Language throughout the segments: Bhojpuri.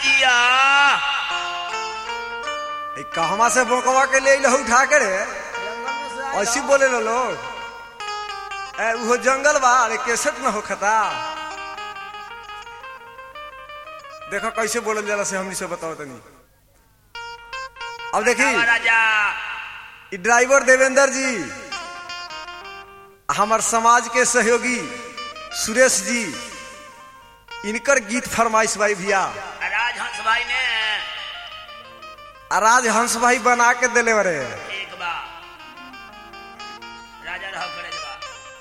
जिया ए, कहवा से बोकवा के ले लहू उठा के रे ऐसी बोले लो लोग ए उहो जंगल बा अरे केसट न होखता देखो कैसे बोलल जाला से हमनी से बताओ तनी अब देखी आवा राजा ई ड्राइवर देवेंद्र जी हमार समाज के सहयोगी सुरेश जी इनकर गीत फरमाइश भाई भैया राजहंस भाई ने आ राज हंस भाई बना के दिले बरे एक बा राजा रह करे बा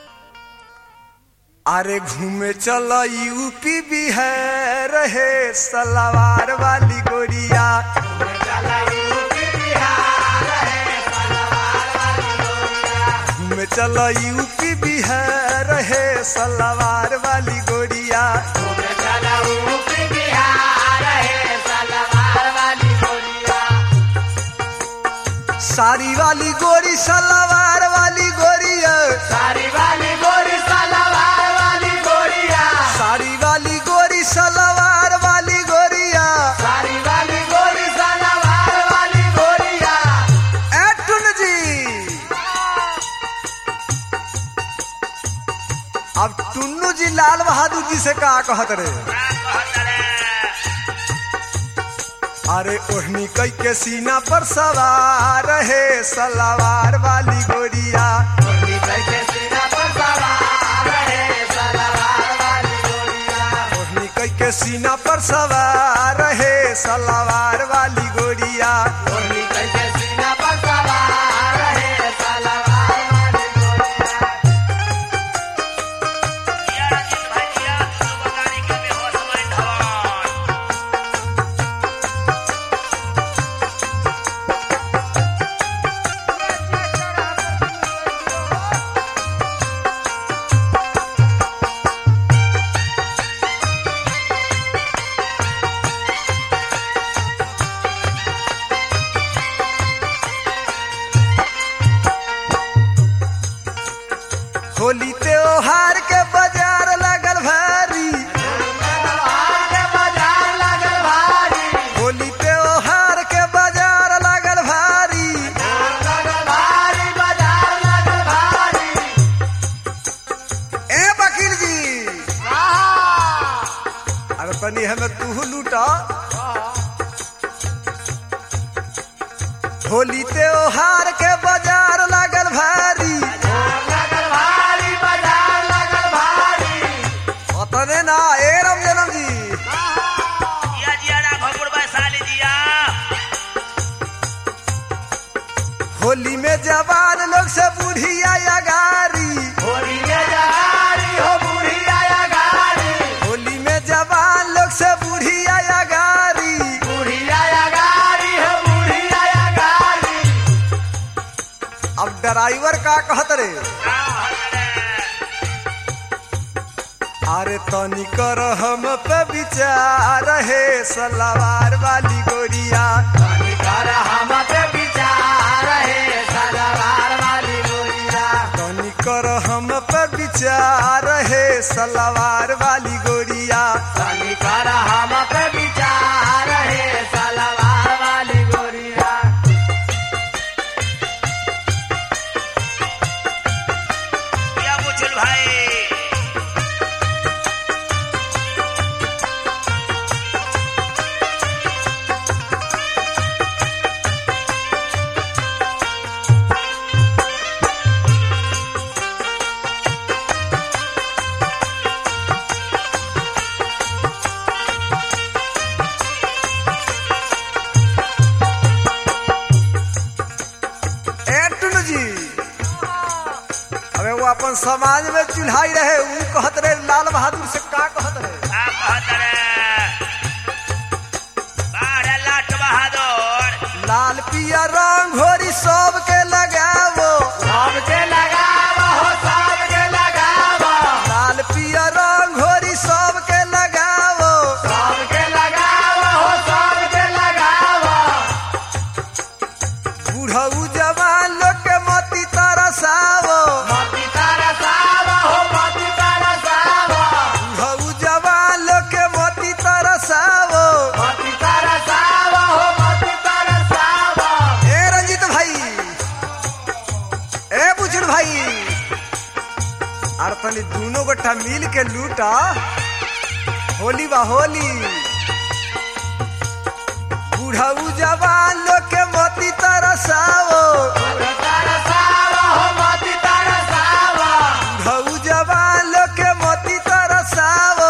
अरे घूमे चल यूपी बिहार रहे सलावार वाली गोरिया घूमे चल यूपी बिहार रहे सलावार वाली गोरिया साड़ी वाली गोरी सलावार वाली गोरिया सारी वाली गोरी सलवार वाली गोरिया साड़ी वाली गोरी सलावार वाली गोरिया सारी वाली गोरी सलवार वाली गोरिया एटुन जी अब टुन्नू जी लाल बहादुर जी से का कहत रे का कहत रे अरे ओढ़नी कई के सीना पर सवार है सलावार वाली गोरिया गोरी कैसे सीना पर सवार है सलवार वाली गोरिया ओढ़नी कई के सीना पर सवार है सलावार वाली गोरिया गोरी कैसे सीना पर सवार है सलवार वाली गोरिया जिया राजेश भाई जिया तू बगानी के बेहोश मन धवन होली त्योहार के बाजार लगल भारी के बाजार लगल भारी होली त्योहार के बाजार लगल भारी लगल भारी बाजार लगल भारी ए वकील जी आहा अरे तनी हमें तू लूटा होली त्योहार के बाजार लगल भारी लगल भारी बाजार लगल भारी अतने ना ए राम जनम जी जिया जिया राघवपुर वैशाली जिया होली में जवान लोग से बुढ़िया या गारी होली में जगारी हो बूढ़ी आया गारी होली में जवान लोग से बुढ़िया या गारी बूढ़ी आया गारी हो बूढ़ी आया गारी अब ड्राइवर का कहत रे का कहत रे अरे तनी कर हम पे विचार है सलावार वाली गोरिया तनी कर हम पे विचार है सलवार वाली गोरिया तनी कर हम पे विचार है सलावार वाली गोरिया तनी कर हम पे विचार है सलवार वाली गोरिया जिया बुचुल भाई ए टुनु जी अबे वो अपन समाज में चुल्हाई रहे ऊ कहत रहे लाल बहादुर से का कहत रहे का कहत रे बारह लाट बहादुर लाल पिया रंग घोरी सबके लगावो सबके लगावा हो सबके लगावा लाल पिया रंग घोरी सबके लगावो सबके लगावा हो सबके लगावा बूढ़ऊ जवान लोग के मती तरसावो मती तारा सावा हो मती तारा सावा बूढ़ऊ जवान लोग के मती तरसावो मती तनी दोनों गोटा मिल के लूटा होली बा होली बुढ़ऊ जवान लोग के मोती तरसाओ बुढ़ऊ जवान लोग के मोती तरसाओ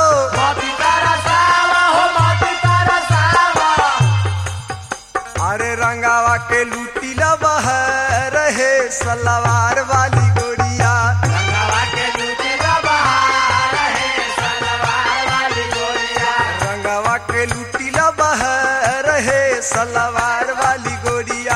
अरे रंगावा के लूटी बह रहे सलवार वाली गोरिया रंगावा के लूटी बह रहे सलवार वाली गोरिया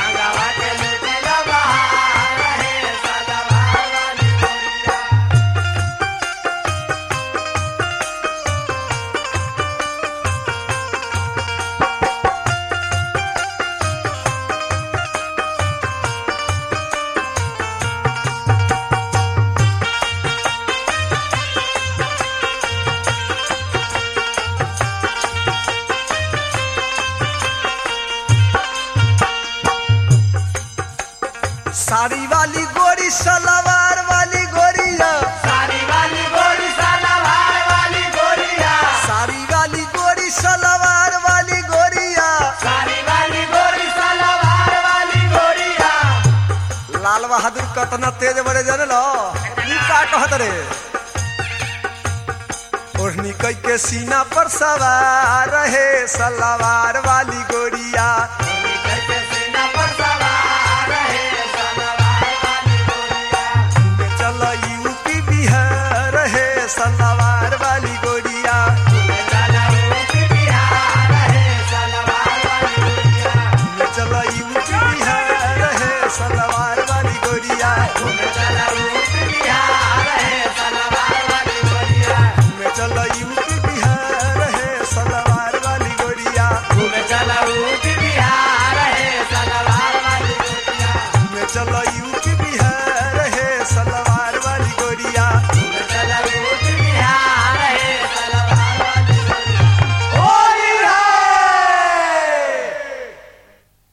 साड़ी वाली गोरी सलवार वाली गोरिया साड़ी वाली गोरी सलवार वाली गोरिया लाल बहादुर कतना तेज बड़े जन लो ई का कहत रे ओढ़नी कई के सीना पर सवार रहे सलवार वाली गोरिया